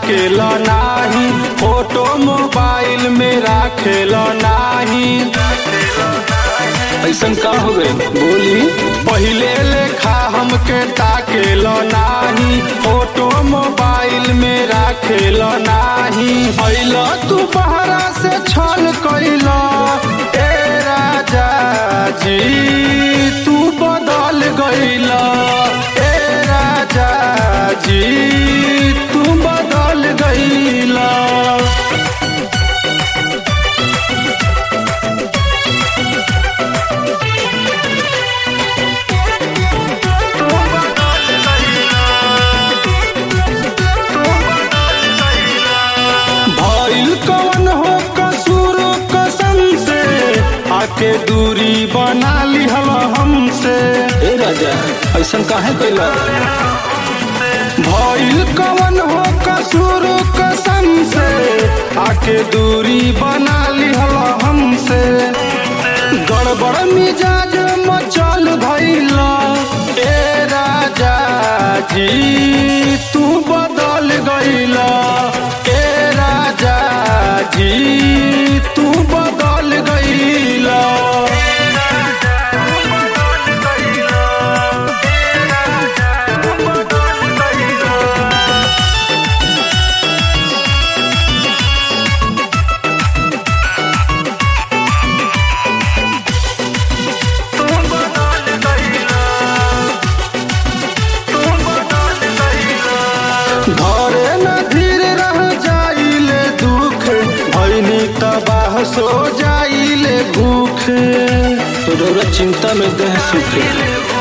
ताकेला नाही photo mobile में राखेला नाही ऐसन का हो गए बोली पहिले लेखा हमके ताकेला नाही फोटो मोबाइल में राखेला नाही अइला तू बहरा से छल कैला ए राजा जी तू बदल गइला ए राजा जी तू बदल गइला भइल कवन हो कसूर कसम से आके दूरी बना लिहल हमसे ए राजा ऐसन काहे कैला भइल कवन हो कसूर कसम से आके दूरी बना लिहल हमसे गड़बड़ मिजाज मचल भइला ए राजा जी तू बदल गइला ए राजा जी तू बदल गइला घरे न धीर रह जाइले दुख भैनी तबाह सो जाइले भूख तोरा चिंता में देह सुखे